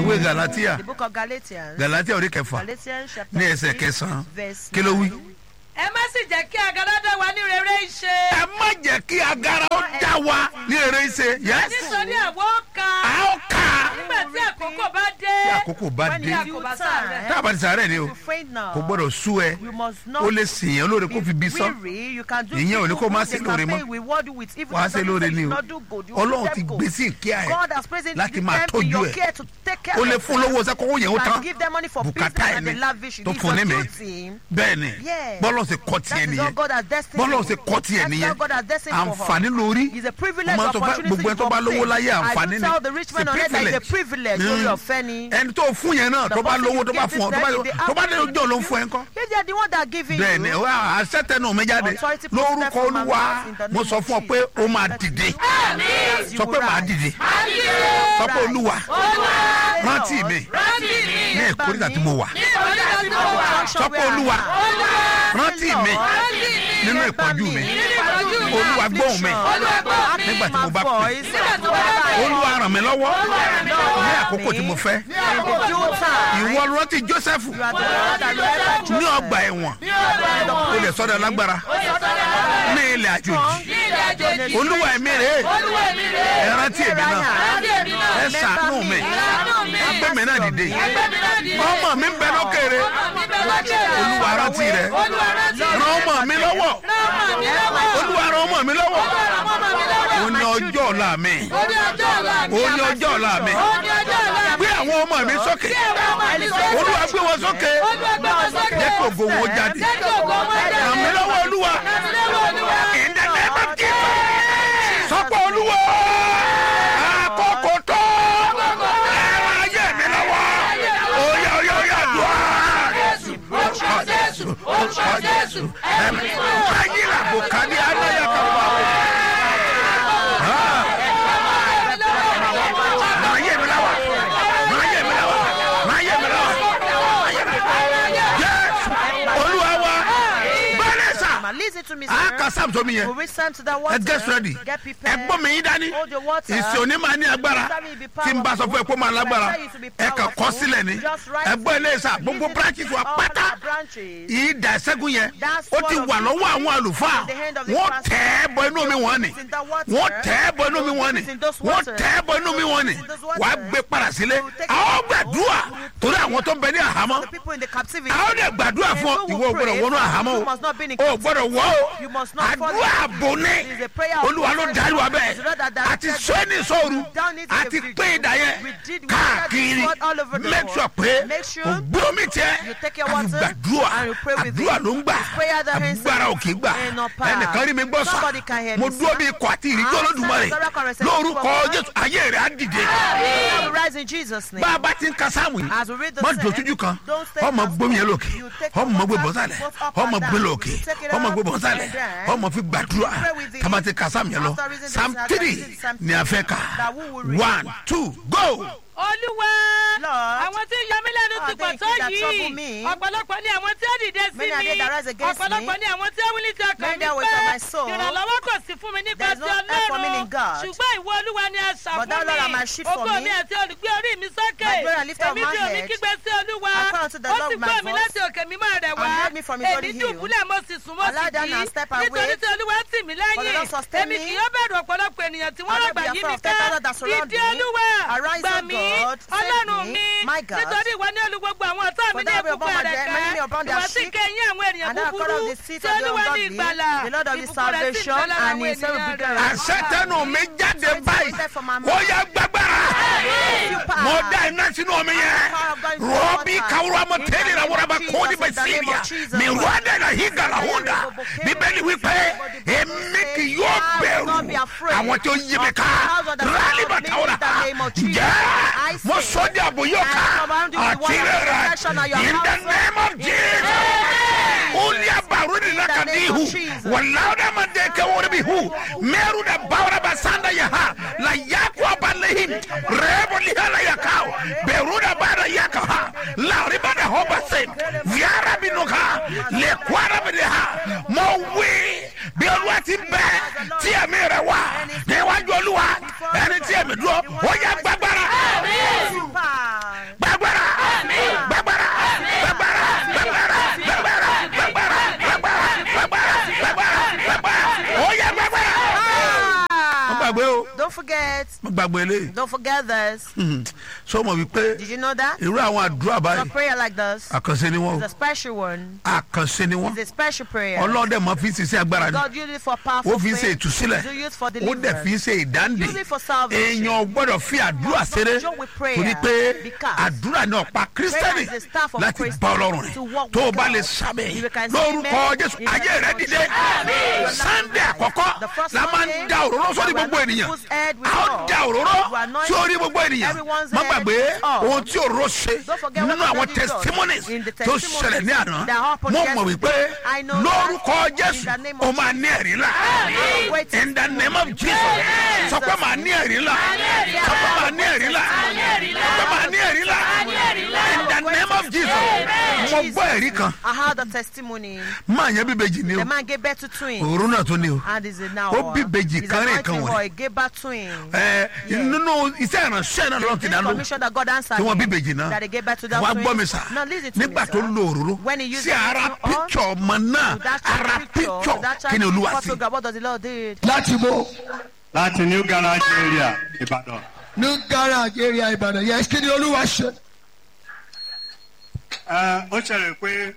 ìwé galatia The book of Galatians. galatia orí kẹfà Galatians chapter ní ẹsẹ̀ 6, kẹsàn-án verse kí ló wí. 9. ẹ má sì jẹ́ kí agalọ́dọ̀ wa ní rere ṣe. ẹ má jẹ́ kí agara ó já wa ní eré ṣe yẹ́sì nítorí àwọn ọ̀ka a ó kà á nígbà tí àkókò bá dé. tí àkókò bá When dé you kò bá sáré. tá a bá ti sàárẹ̀ ni o You faint now. kò gbọ́dọ̀ sú ẹ You must not ó lè sèyàn lóore kó fi bí be sán weary. You can do Ìyẹn ò ní kó evil má good, ṣe they lóore can mọ́. pay reward you with evil. wàá They ṣe can lóore say ni you o not do good. You ọlọ́run will ti let go. gbé sí ìkíá ẹ God has placed láti them máa in tọ́jú your ẹ. care to take care ó of lè your fún lówó sẹ́kọ̀ọ́ yẹn ó You tán can give them money for bùkátà business ẹ̀ and ni they lavish it. tó It's fún ní your mi duty. bẹ́ẹ̀ ni Yes. bọ́lọ̀ ṣe kọ́ tiẹ̀ That is all nìyẹn God has destined bọ́lọ̀ for ṣe you. kọ́ tiẹ̀ That is nìyẹn all God has destined for her. àǹfààní lórí It's a mo privilege máa ń sọ fún opportunity gbogbo ẹni tó bá you lówó láyé obtain. àǹfààní I ni do tell the rich man on earth that it's a privilege lórí ọ̀fẹ́ ni. ẹni tó fún yẹn náà The tó bá person lówó you tó bá give fún ọ this tó bá time, they tó bá dé have- ojú ọ̀ ló ń fún ẹ ńkọ́ If they are the one that giving bẹ́ẹ̀ ni you. wá àṣetẹnu mi jáde Authority lórúkọ protect from olúwa my in the name mo sọ of fún ọ pé Jesus. ó máa dìde Yes, you sọ will pé màá rise. dìde sọ pé olúwa rántí mi ní ìkórìtà tí mo wà sọ pé olúwa rántí mi nínú ìpọ́njú mi olúwa gbóhùn mi nígbà tí mo bá pè olúwa ràn mí lọ́wọ́ ní àkókò tí mo fẹ́ ìwọ rántí joseph ní ọgbà ẹ̀wọ̀n o lè sọ́dọ̀ lágbára ní ilẹ̀ àjòjì olúwa ẹ̀mí rẹ̀ ẹ rántí èmi náà ẹ ṣàánú mi gbé mi náà dìde ọmọ mi ń bẹ lókèrè olúwa rántí rẹ ràn ọmọ mi lọ́wọ́ olúwa ràn ọmọ mi lọ́wọ́ o ní ọjọ́ ọ̀la mi o ní ọjọ́ ọ̀la mi gbé àwọn ọmọ mi sókè olúwa gbé wọn sókè jẹ́ kí ògo wọn jáde ràn mí lọ́wọ́ olúwa in the name of Jesus sọ́pọ̀ olúwa àkókò tó ẹ̀rọ ayé mi lọ́wọ́ oyè oyè oyè àdúrà orúkọ jésù orúkọ jésù ẹ̀mí báyìí làbò kàdí aláya kan wà ó. Máa yé mi lọ́wọ́, máa yé mi lọ́wọ́, máa yé mi lọ́wọ́, máa yé mi lọ́wọ́. Jésù olúwa wa bẹ́ẹ̀ sà Listen to me, a sir. ka sam tó mi yẹ We will send to the ẹ water. get ready Get prepared. ẹ gbọ́ mi yín dání Hold your water. ìsìn òní máa ní agbára tí n bá sọ fún ẹ kó máa lágbára ẹ kàn kọ́ sílẹ̀ ni ẹ gbọ́ ilé sà gbogbo branches wa All pátá the branches. ìdá ìṣẹ́gun yẹn ó ti wà lọ́wọ́ àwọn àlùfáà wọ́n tẹ̀ ẹ́ bọ inú mi wọ́n ni wọ́n tẹ̀ ẹ́ bọ inú mi wọ́n ni wọ́n tẹ̀ ẹ́ bọ inú mi wọ́n ni wà á gbé padà sílé àwọn gbàdúrà torí àwọn tó ń bẹ ní àhámọ́ The people in the captivity. àwọn dẹ̀ gbàdúrà fún ọ ìwọ ò gbọ́dọ̀ wọnú àhámọ́ You must not be in o ò gbọ́dọ̀ wọ́ You o must not fall àdúrà in- àbò ní It is a prayer of olúwa ló darí wa bẹ́ẹ̀ It's not that that- àti sọ́ni sọ́ọ̀rù Down it to àti the pé ìdá yẹn We did- we káàkiri did all over the make world. sure pé Make sure ògbómi tẹ you take your àti water gbàdúrà and you pray with àdúrà it. ló ń gbà It's prayer that answers. agbára ò kì í gbà And not power. ẹnìkan rí mi gbọ́ sà Somebody can hear mo me, dúró sir. bí ikọ̀ àti ìrìjọ́ I lódùmarè stand as a record lórúkọ of jésù ayé rẹ̀ á dìde I will rise in Jesus' name. bá a bá ti ń ka sáàmù yìí As we read the má psalm, dojú kan don't stay ọmọ fast. gbómi yẹn lókè You take ọmọ your gbé water, bọ́sálẹ̀ both up ọmọ and gbé down. lókè You take it ọmọ up gbé bọ́sálẹ̀ and down. ọmọ fi gbàdúrà pray with it. tamati ka sáàmù yẹn lọ After reading this, psalm after three reading Psalm ni a fẹ́ kà that we will read. one two go. olúwa Lord, àwọn tí ń yọ mí lẹ́nu ah, ti pọ̀ thank tó you that trouble yìí me. ọ̀pọ̀lọpọ̀ ni àwọn tí ó dìde sí Many are mi they that rise against me. ọ̀pọ̀lọpọ̀ ni àwọn tí ó wílí ti ọkàn Many mi that wait on my soul. pé ìrànlọ́wọ́ kò sí fún mi nípa There is ti no help for me in ọlọ́run God. ṣùgbọ́n ìwọ olúwa ni àṣà But fún thou, Lord, art my mi shield for ògo me. mi àti olùgbé orí mi sókè My glory and lifter of èmi my tí omi head. kígbe sí olúwa I cry unto the ó Lord sì with my gbọ́ mi voice. láti òkè mímọ́ rẹ̀ wá And heard me from his holy èmi hill. dùbúlẹ̀ mo sì sùn mo I sì lie down and jí step nítorí away. tí olúwa tì mí For the lẹ́yìn Lord sustain èmi me. kì yóò bẹ̀rù ọ̀pọ̀lọpọ̀ ènìyàn tí wọ́n I will rọ̀gbà be yí afraid mi of ten ká thousand that surround ìdí me. olúwa Arise, gbà O mí God, save ọlọ́run me, mi my God. nítorí ìwọ ní olú gbogbo àwọn ọ̀tá mi For ní thou wilt ìbùkún upon my rẹ̀ dead, ká many upon their ìwọ sì sheep, kẹ́yìn àwọn ènìyàn and thou búburú cut off the seat tí of the olúwa ní ungodly, ìgbàlà the Lord of the ìbùkún rẹ̀ sì ń salvation, bẹ lára and àwọn his will be ènìyàn given. rẹ̀. àṣetẹnu mi jáde báyìí ó yẹ gbàgbára mo dá iná sínú omi yẹn rọ́bì kawura mo tẹ́lẹ̀ ra wúrọ̀ bá kóòdì bá síríà mi rọ́ọ̀dẹ̀ la hi gàlà húndà bíbélì wípé èmi kì yóò bẹ̀rù àwọn tí ó yí mi ká rálí bá tàwùrà jẹ́ mo sọ di àbò yóò ká àti rẹ̀ in the name of jesus uli abaru ni na ka di hu walawda ma de ke wori bi hu meru da bawra ba sanda ya ha la yakwa ba lehim rebo li hala ya kao beru da ba da ya ka ha la riba da ho ba se viara bi no ka le kwara bi de ha mo wi bí olúwa ti bẹ tí ẹ̀mí rẹ̀ wá níwájú olúwa ẹni tí ẹ̀mí dúró ó yẹ gbàgbára. forget. mo gbàgbọ́ eléyìí Don't forget this. Mhm. so mo wí pé Did you know that? irú àwọn àdúrà A báyìí prayer like this àkànṣe ni wọ́n is o a special one. àkànṣe ni wọ́n It's a special prayer. ọlọ́dẹ máa fi ń ṣiṣẹ́ agbára ni God use it for powerful ó fi ń ṣe faith. ìtúsílẹ̀ Do use for ó dẹ̀ fi deliverance. ń ṣe ìdáǹdè Use it for salvation. èèyàn gbọ́dọ̀ fi àdúrà ṣeré joke with prayer torí pé because àdúrà ní ọ̀pá kírísítẹ́nì prayer is the staff of láti Christians bá ọlọ́run to rìn walk tó o with bá God. lè sábẹ̀ If you can say lórúkọ amen, jésù in the ayé rẹ name of dìde Jesus. sunday àkọ́kọ́ The first la máa ń Sunday, da òróró sórí we gbogbo anoint ènìyàn people's head with a ó oil. da òróró We anoint sórí gbogbo ènìyàn everyone's má head gbàgbé with oil. ohun tí òróró ṣe Don't forget nínú what àwọn God did God. testimonies In the tó testimonies ṣẹlẹ̀ ní àná that happened mo mọ̀ wípé yesterday, I know lórúkọ that jésù in the name o of máa ní ẹ̀rí la Wait in the name of jesus sọ pé màá ní ẹ̀rí la sọ pé màá ní ẹ̀rí la sọ pé màá ní ẹ̀rí la in the name of jesus mo gbọ́ ẹ̀rí kan I heard a testimony. máa yẹn bíbejì ni o The man gave birth to twins. òru náà tó ní o And is it now? Ó bí ìbejì He's kan rìn anointing kan wọ̀nyí. boy, gave birth twins. ẹ nínú iṣẹ́ ìránṣẹ́ náà lọ́ọ́ ti This dá lóhùn commission that God answered tí wọ́n bí him, ìbejì náà that they gave birth to that wàá twins. gbọ́ mi sà Now listen to me, nígbà sir. tó lo òróró When he used sí the ara oil, píkṣọ̀ ọmọ náà to that child ara picture, píkṣọ̀ that child kí ni olúwa sí. photograph, what does the Lord did? láti bó láti new garage area ìbàdàn. ní garage area ìbàdàn yẹn kí ni olúwa ṣe. Ẹ, ó ṣẹlẹ̀ pé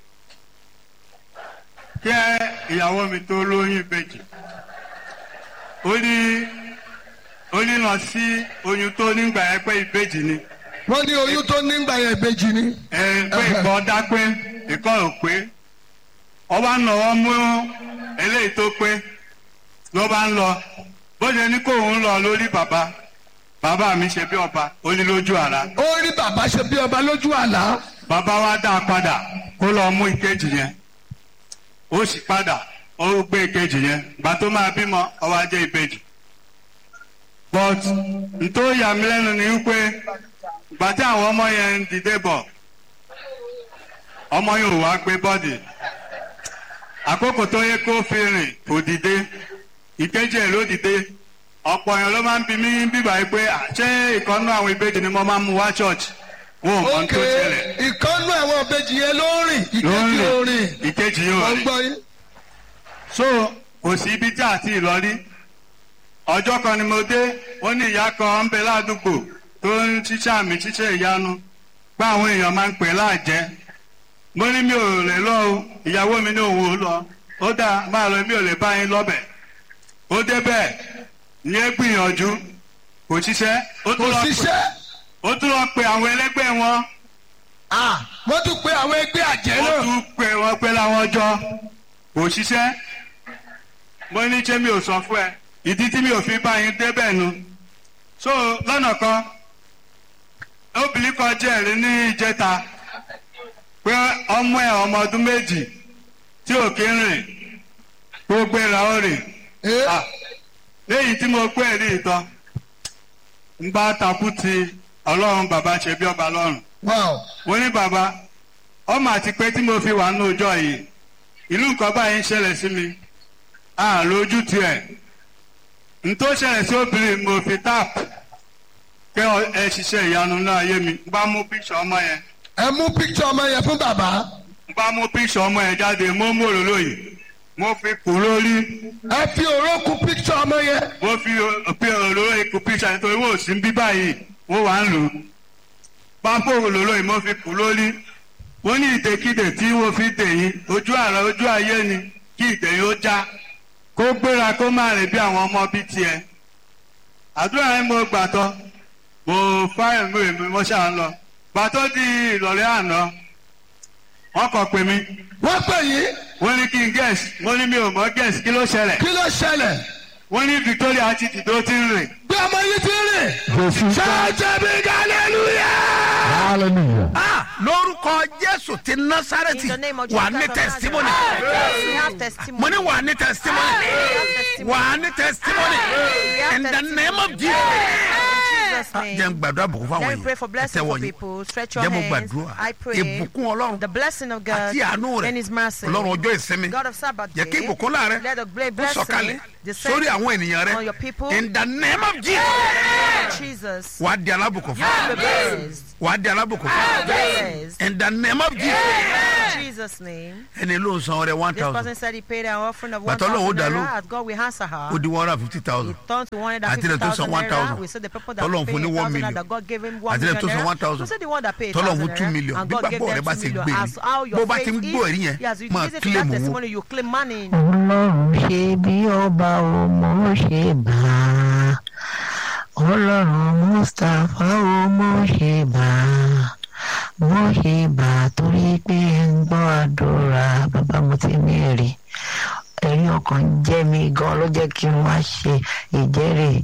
kí ìyàwó mi tó lóyún ìbejì ó ní ó ní lọ sí oyún tó nígbà yẹn pé ìbejì ni wọ́n ní oyún tó nígbà yẹn ìbejì ni. ẹ pé ìkọ́ dá pé ìkọ́ ò pé ọba ń lọ wọ́n mú eléyìí tó pé ló bá ń lọ bó ṣe ní kóun lọ lórí bàbá bàbá mi ṣe bí ọba ó ní lójú àrá ó rí bàbá ṣe bí ọba lójú àlá. bàbá wa dá a padà kó lọ mú ìkejì yẹn ó sì padà ó gbé ìkejì yẹn gbà tó máa bímọ ọwọ́ ajé ìbejì but ntó yà mí lẹ́nu ni wípé gbà tí àwọn ọmọ yẹn ń dìde bọ̀ ọmọ yẹn ò wá gbé bọ́dì àkókò tó yẹ kó fi rìn kò dìde ìkejì ẹ̀ ló dìde ọ̀pọ̀ èèyàn ló máa ń bi mí bíbá yìí pé "À, ṣé ìkànnú àwọn ìbejì ni mo máa ń mú wá church wọn ò mọ ohun ok tó ṣẹlẹ̀ ìkànnú àwọn ìbejì yẹn ló ń rìn ló ń ìkejì ò rìn. rìn ìkejì yóò wọ́n rìn gbọ́ yín. so kò sí ibi tí àti ìlọrí ọjọ́ kan ni mo dé wọ́n ní ìyá kan ń bẹ ládùúgbò tó ń ṣiṣẹ́ àmì ṣiṣẹ́ ìyanu pé àwọn èèyàn máa ń pè láàjẹ́ mo ní mi ò lè lọ o ìyàwó mi ní òun ò lọ ó dáa máa lọ mi ò lè bá yín lọ́bẹ̀ ó débẹ̀ ní é gbìyànjú kò ṣiṣẹ́ ó kò tún lọ pè- ṣiṣẹ́. ó tún lọ pe àwọn ẹlẹ́gbẹ́ wọn Ah, wọ́n tún pe àwọn ẹgbẹ́ àjẹ́ ó náà. tún pè wọ́n pé láwọn jọ kò ṣiṣẹ́ mo ní ṣé mi ò sọ fún ẹ ìdí tí mi ò fi bá yín débẹ̀ nu so lọ́nà kan obìnrin kan jẹ́rìí ní ìjẹta pé ọmọ ẹ̀ ọmọ ọdún méjì tí ò kí ń rìn kó gbéra ó rìn Eh, Ah, léyìí tí mo pé rí ìtàn ń bá takú ti ọlọ́run bàbá ṣe bí ọba lọ́rùn wow. mo ní bàbá ọmọ àti pé tí mo fi wà ní ọjọ́ yìí ìlú nǹkan báyìí ń ṣẹlẹ̀ sí mi à lójú tiẹ̀ n tó ṣẹlẹ̀ sí obìnrin mo fi tap pé ọ- ẹ ṣiṣẹ́ ìyanu náà yé mi n bá mú píṣọ ọmọ yẹn ẹ mú píkítọ̀ ọmọ yẹn fún bàbá. n bá mú píṣọ ọmọ yẹn jáde mo mú òróró yìí mo fi kù lórí ẹ fi òrókù píkítọ̀ ọmọ yẹn. mo fi fi òróró yìí kù píṣọ nítorí wọ́n ò sí ń bí báyìí wọ́n wà ń lò ó pápó òróró yìí mo fi kù lórí wọ́n ní ìdèkídè tí wọ́n fi dè yín ojú àrà ojú ayé ni kí ìdè yín ó já kó gbéra kó má rìn bí àwọn ọmọ bíi tiẹ̀ àdúrà yẹn mo gbà tán mo fáyọ̀ mi èmi mo ṣáà ń lọ gbà tó di ìrọ̀lẹ́ àná wọ́n kàn pè mí wọ́n pè yín wọ́n ní kí n guess mo ní mi ò mọ̀ guess kí ló ṣẹlẹ̀ kí ló ṣẹlẹ̀. wọ́n ní Victoria ti dìde ó ti ń rìn bí ọmọ yìí ti rìn. ṣáàjẹ́ bí hallelujah. Ah, lórúkọ jésù ti násàrẹ́tì In the name of wà Jesus ní of testimony Nazareth. We have testimony. mo ní wà ní testimony wà ní testimony in the name of jesus. In Jesus' Ah, name. jẹ́ n gbàdúrà bùkún fáwọn Let me pray èèyàn for ẹ blessing tẹ́wọ́ for yín people. Stretch your jẹ́ mo hands. gbàdúrà I pray. ìbùkún ọlọ́run The blessing of God àti àánú and His rẹ̀ mercy. ọlọ́run ọjọ́ ìsinmi God of Sabbath jẹ́ kí day, ìbùkún láàrẹ̀ let the great kó blessing sọ̀kalẹ̀ descend sórí àwọn ènìyàn on your rẹ̀ people. in the name of jesus Jesus. wà á di alábùkún fún Be blessed. wà á di alábùkún fún Blessed. in the name of jesus Jesus' name. ẹni ló ń san ọrẹ one This person thousand said he paid an offering of one Bàtà Ọlọ́run ó thousand dá naira. lóhùn. As God will answer her. ó di one hundred and fifty He thousand turned to one hundred and Àti fifty ilẹ̀ tó san thousand 1,000. naira. We said the people that Tọ́lọ́run paid fún ní a one thousand million. naira that God gave him one Àti ilẹ̀ million tó san naira. 1,000. We said the one that paid a Tọ́lọ́run thousand fún two naira. million. And Bí God gave gbàgbọ́ rẹ them bá two ṣe million. gbé ni. As how your Bó bá ti faith ń gbọ́ ẹ̀rí yẹn, is, as you máa listen to claim that owó. testimony, you claim money. ọlọ́run ṣe bí ọba ò mọ̀ ṣe bá a ọlọ́run mustapha ò mọ̀ ṣe bá a mọ̀ ṣe bá a torí pé ẹ ń gbọ́ àdúrà bàbá mo ti ní èrè ẹ̀rí ọkàn jẹ́ mi gan ló jẹ́ kí n wá ṣe ìjẹ́rìí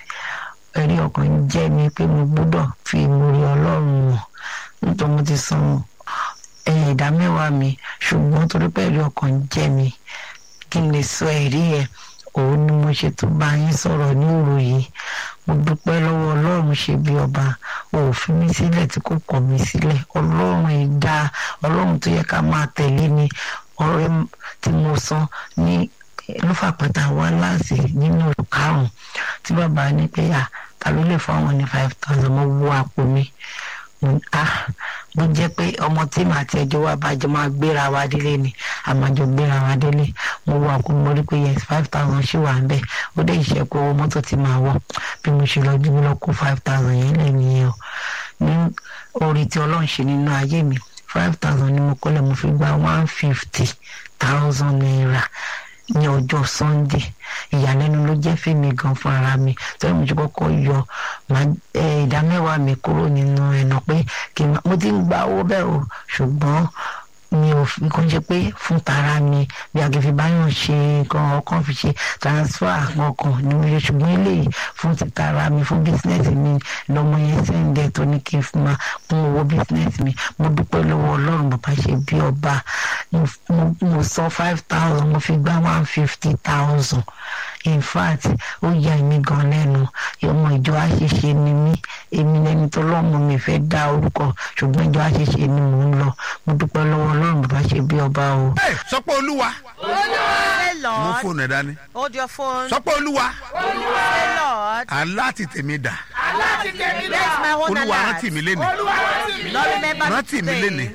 ẹ̀rí ọkàn jẹ́ mi pé mo gbọ́dọ̀ fi ìmúrí ọlọ́run hàn nítorí mo ti san ẹ̀yìn ìdá mẹ́wàá mi ṣùgbọ́n torí pé ẹ̀rí ọkàn jẹ́ mi kí n lè sọ ẹ̀rí ẹ̀ òun ni mo ṣe tó bá yín sọ̀rọ̀ ní òru yìí mo dúpẹ́ lọ́wọ́ ọlọ́run ṣe bí ọba ò fi mí sílẹ̀ tí kò kọ̀ mí sílẹ̀ ọlọ́run ìdá ọlọ́run tó yẹ ká máa tẹ̀lé ni ọ̀rẹ́ tí mo san ní lọ́fàpẹ́ta wá láàsì nínú oṣù karùn-ún tí bàbá ní pé à ta ló lè fún àwọn ní five thousand mo wọ àpò mi mo ní, ah bó jẹ́ pé ọmọ tí màá ti ẹjọ́ wa bàjẹ́ máa gbéra wa délé ni àmàjọ gbéra wa délé mo wọ àpò mo rí pé yes five thousand ṣì wà ń bẹ̀ ó dé ìṣẹ́kù owó mọ́tò tí màá wọ̀ bí mo ṣe lọ dúró lọ kó five thousand yẹn lẹ́nu yẹn o ní orí tí ọlọ́run ṣe nínú ayé mi five thousand ni mo kọ́lẹ̀ mo fi gba one fifty thousand naira ní ọjọ́ sunday ìyàlẹ́nu ló jẹ́ fèmí gan fún ara mi torí mo ti kọ́kọ́ yọ màá- eh, ìdá mẹ́wàá mi kúrò nínú ẹ̀nà pé kí n má- mo ti ń gba owó bẹ́ẹ̀ o ṣùgbọ́n mi ò fi kàn ṣe pé fún tara mi bí agbèfì báyọ̀ ṣe nǹkan ọkàn fi ṣe transfer ọkàn ni mo ṣe ṣùgbọ́n eléyìí fún ti tara mi fún bísínẹ́sì mi lọ́mọ yẹn sẹ́ńdẹ̀ tó ní kí n fi máa kún owó bísínẹ́sì mi mo dúpẹ́ lọ́wọ́ ọlọ́run bàbá ṣe bí ọba mo mo- mo san five thousand mo fi gbá one fifty thousand in fact ó yà mí gan lẹ́nu ọmọ ìjọ àṣìṣe ni mí èmi lẹni tó lọ́mọ mi fẹ́ dá orúkọ ṣùgbọ́n ìjọ àṣìṣe ni mò ń lọ mo dúpẹ́ lọ́wọ́ ọlọ́run bàbá ṣe bí ọba o. Ẹ, sọ pé olúwa Say, mú Lord, fóònù ẹ dání hold your phone. sọ pé olúwa Say, Lord, aláàtì tèmi dà bless my own olúwa alert. rántí mi lénìí Lord, remember me rántí mi today. lénìí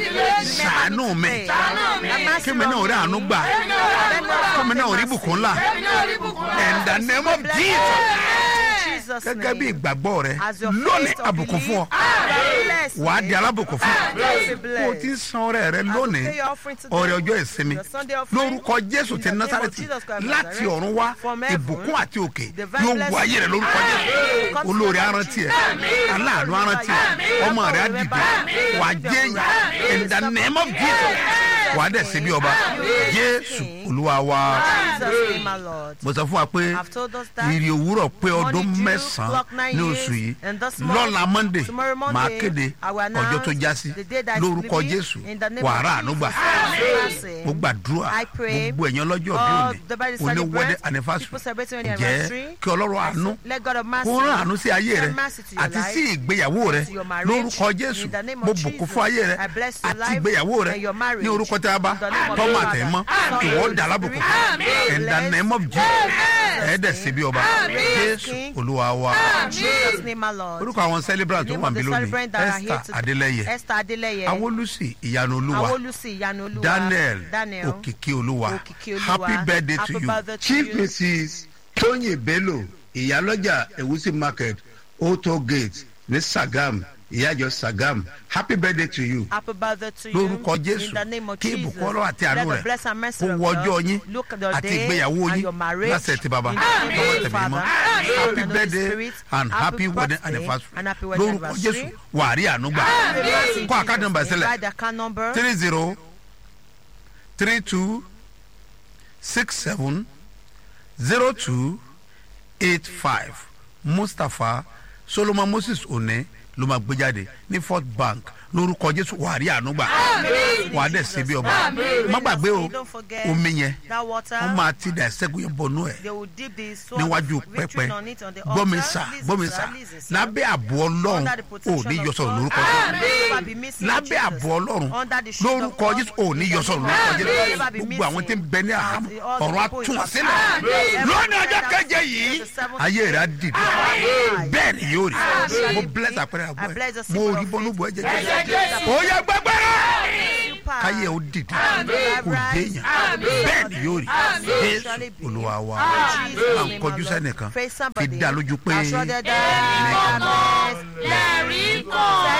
ṣàánú mi Have kí mi náà rí àánú gbà kí mi náà rí bùkún ńlá in the name of Jesus gẹ́gẹ́ bí ìgbàgbọ́ rẹ lónìí àbùkún fún ọ wà á di alábùkún fún ọ bó o ti ń san ọrẹ rẹ lónìí ọrẹ ọjọ́ ìsinmi lórúkọ jésù ti násàrẹ́tì láti ọ̀run wá ìbùkún àti òkè yóò wọ ayé rẹ lórúkọ jésù olórí arántí ẹ aláàánú arántí ẹ ọmọ rẹ á dìde wà á jẹyìn in the name of jesus wà á dẹ̀ sí bí ọba jésù olúwa wa mo sọ fún wa pé ìrì òwúrọ̀ pé ọdún mẹ́sàn-án ní oṣù yìí lọ́la monday máa kéde ọjọ́ tó já sí lórúkọ jésù wàrà ànúgbà mo gbàdúrà gbogbo ẹ̀yàn lọ́jọ́ bí òní òní wedding anniversary jẹ́ kí ọlọ́run àánú kó rán àánú sí ayé rẹ àti sí ìgbéyàwó rẹ lórúkọ jésù mo bùkún fún ayé rẹ àti ìgbéyàwó rẹ ní orúkọ tí a bá tọ́mọ àtẹ̀mọ́ ìwọ dàlábùkún in the name of jesus ẹ̀ẹ́dẹ̀ síbi ọba jésù olúwa wa orúkọ àwọn celebrant tó wà níbí lónìí esther adeleye Esther Adeleye. awolusi ìyanu olúwa Awolusi Ìyanu Olúwa. daniel Daniel. òkìkí olúwa Òkìkí Olúwa. happy birthday to Happy you birthday to chief you. mrs tóyìn bello ìyálọ́jà ewusi market auto gate ní sagam ìyájọ sagam happy birthday to you Happy birthday to you. lórúkọ jésù In the name of kí Jesus. ìbùkún ọlọ́run àti àánú Let the rẹ̀ blessing and mercy kó of wọ God ọjọ́ yín look at your àti day ìgbéyàwó and yín your marriage. lásẹ̀ tí baba In the name lọ́wọ́ of the tẹ̀mí mọ́ Father, happy and of the birthday Spirit, and happy happy wedding birthday anniversary and happy wedding lórúkọ anniversary. jésù wàrí ànúgbà Blessing kó àkáàdì nọmba Jesus. sílẹ̀ Write the account number. three zero three two six seven zero two eight five mustapha solomon moses one ló máa gbé jáde ní fort bank lórúkọ jésù wàrí ànúgbà wà á dẹ̀ ṣe bí ọba má gbàgbé o Don't forget omi yẹn that water. wọ́n máa ti dà ẹ̀sẹ̀gun yẹn bọnú ẹ̀ They will dip the sword níwájú of victory pẹpẹ on it on the gbọmísà altar. Listen, gbọmísà sir, listen, sir. lábẹ́ àbò ọlọ́run Under the ò protection ní of yọsọ̀rọ̀ God. lórúkọ jésù Never be missing lábẹ́ Jesus. àbò ọlọ́run Under the shield of lórúkọ God. jésù ò ní yọsọ̀rọ̀ lórúkọ jésù Never be gbogbo àwọn tí ń missing. bẹ ní àhámọ́ All the ọ̀rọ̀ people atún in wọn the- sílẹ̀ Amen. lónìí ọjọ́ keje yìí The seventh ayé rẹ̀ á dìde bẹ́ẹ̀ ni yóò rí shall mo it bless be. àpẹẹrẹ I àgbọ̀ bless the ẹ̀ mo symbol rí of bọ́nú faith. bọ́ ẹ̀jẹ̀ jẹ́ ó yẹ gbẹgbẹ́rẹ́ path. káyé ó dìde Amen. kò déyàn bẹ́ẹ̀ ni yóò rí jésù Surely be. olúwa wa Jesus' à ń name, kọjú our Lord. sẹ́nìkan Face fi somebody. dá lójú pé Assure that nìkan there is lẹ́rìí kan.